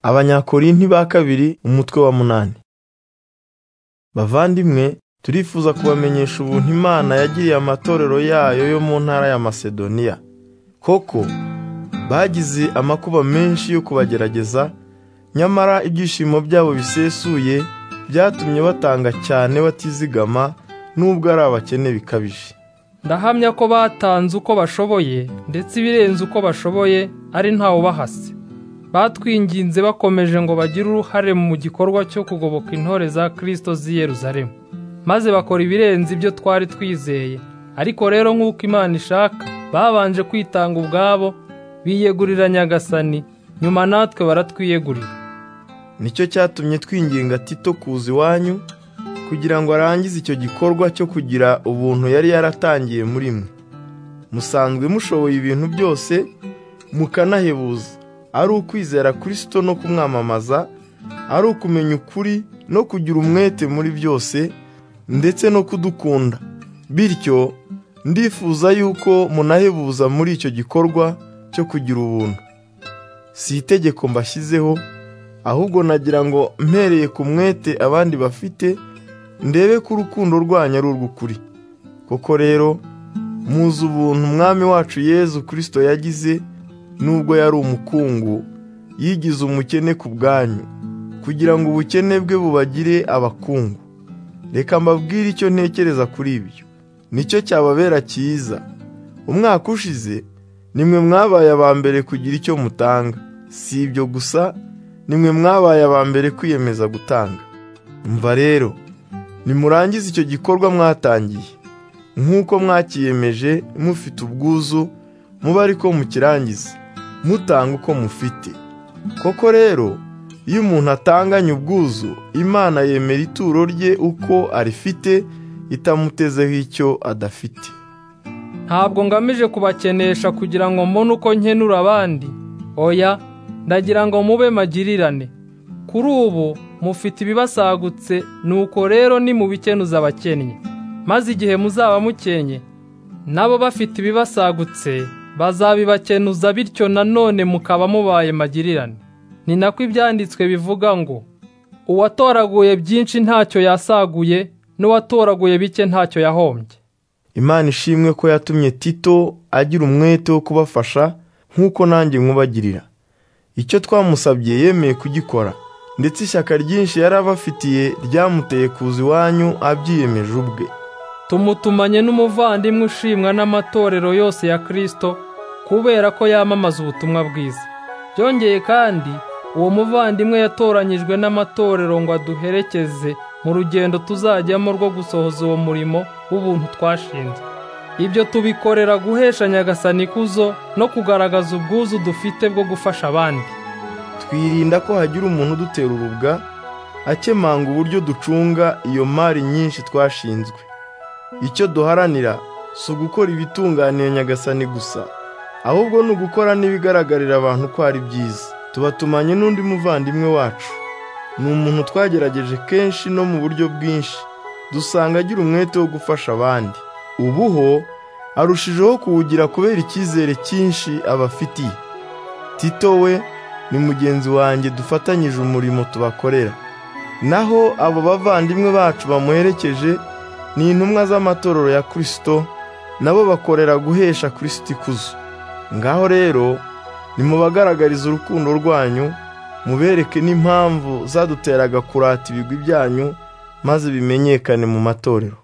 Abanyakorinti ba kabiri umutwe wa munani. Bavandimwe turifuza kubamenyesha ubuntu Imana yagiriye amatorero yayo yo mu ntara ya Masedoniya. Koko bagize amakuba menshi yo kubagerageza, nyamara ibyishimo byabo bisesuye byatumye batanga cyane batizigama nubwo ari abakene bikabije. Ndahamya ko batanze uko bashoboye ndetse ibirenze uko bashoboye ari ntawe ubahase. Batwinginze bakomeje ngo bagire uruhare mu gikorwa cyo kugoboka intore za Kristo z'i Yerusalemu. Maze bakora ibirenze ibyo twari twizeye. Ariko rero nk'uko Imana ishaka, babanje kwitanga ubwabo, biyegurira Nyagasani, nyuma natwe baratwiyegurira. Nicyo cyatumye twinginga Tito kuza iwanyu kugira ngo arangize icyo gikorwa cyo kugira ubuntu yari yaratangiye muri mwe. Musanzwe mushoboye ibintu byose, mukanahebuza. Ari ukwizera Kristo no kumwamamaza, ari ukumenya ukuri no kugira umwete muri byose, ndetse no kudukunda. Bityo ndifuza yuko munahebuza muri icyo gikorwa cyo kugira ubuntu. Si itegeko mbashyizeho, ahubwo nagira ngo mpereye ku mwete abandi bafite, ndebe ko urukundo rwanyu ari urw'ukuri. Koko rero muzi ubuntu umwami wacu Yezu Kristo yagize nubwo yari umukungu, yigize umukene ku bwanyu, kugira ngo ubukene bwe bubagire abakungu. Reka mbabwire icyo ntekereza kuri ibyo. Nicyo cyababera cyiza. Umwaka ushize nimwe mwabaye aba mbere kugira icyo mutanga. Si ibyo gusa, nimwe mwabaye aba mbere kwiyemeza gutanga. Umva rero, nimurangize icyo gikorwa mwatangiye nk'uko mwakiyemeje mufite ubwuzu mube ariko mukirangize mutanga uko mufite koko rero iyo umuntu atanganye ubwuzu imana yemera ituro rye uko arifite itamutezeho icyo adafite Ntabwo ngamije kubakenesha kugira ngo mbone uko nkenura abandi. Oya, ndagira ngo mube magirirane. Kuri ubu mufite ibibasagutse, nuko rero nimubikenuza abakennye. Maze igihe muzaba mukenye, nabo bafite ibibasagutse bazabibakenuza bityo nanone mukaba mubaye magirirane. Ni nako ibyanditswe bivuga ngo, uwatoraguye byinshi ntacyo yasaguye, n'uwatoraguye bike ntacyo yahombye. Imana ishimwe ko yatumye Tito agira umwete wo kubafasha nk'uko nanjye nkubagirira. Icyo twamusabye yemeye kugikora, ndetse ishyaka ryinshi yari abafitiye ryamuteye kuza iwanyu abyiyemeje ubwe. Tumutumanye n'umuvandimwe ushimwa n'amatorero yose ya Kristo kubera ko yamamaza ubutumwa bwiza. Byongeye kandi, uwo muvandimwe yatoranyijwe n'amatorero ngo aduherekeze mu rugendo tuzajyamo rwo gusohoza uwo murimo w'ubuntu twashinze. Ibyo tubikorera guhesha Nyagasani ikuzo no kugaragaza ubwuzu dufite bwo gufasha abandi. twirinda ko hagira umuntu udutera urubwa akemanga uburyo ducunga iyo mari nyinshi twashinzwe icyo duharanira si ugukora ibitunganiye nyagasani gusa ahubwo ni ugukora n'ibigaragarira abantu ko ari byiza tubatumanye n'undi muvandimwe wacu ni umuntu twagerageje kenshi no mu buryo bwinshi dusanga agira umwete wo gufasha abandi ubu ho arushijeho kuwugira kubera icyizere cyinshi abafitiye tito we ni mugenzi wanjye dufatanyije umurimo tubakorera naho abo bavandimwe bacu bamuherekeje ni intumwa z'amatorero ya Kristo nabo bakorera guhesha Kristo ikuzo ngaho rero nimubagaragarize urukundo rwanyu mubereke n'impamvu zaduteraga kurata ibigwi byanyu maze bimenyekane mu matorero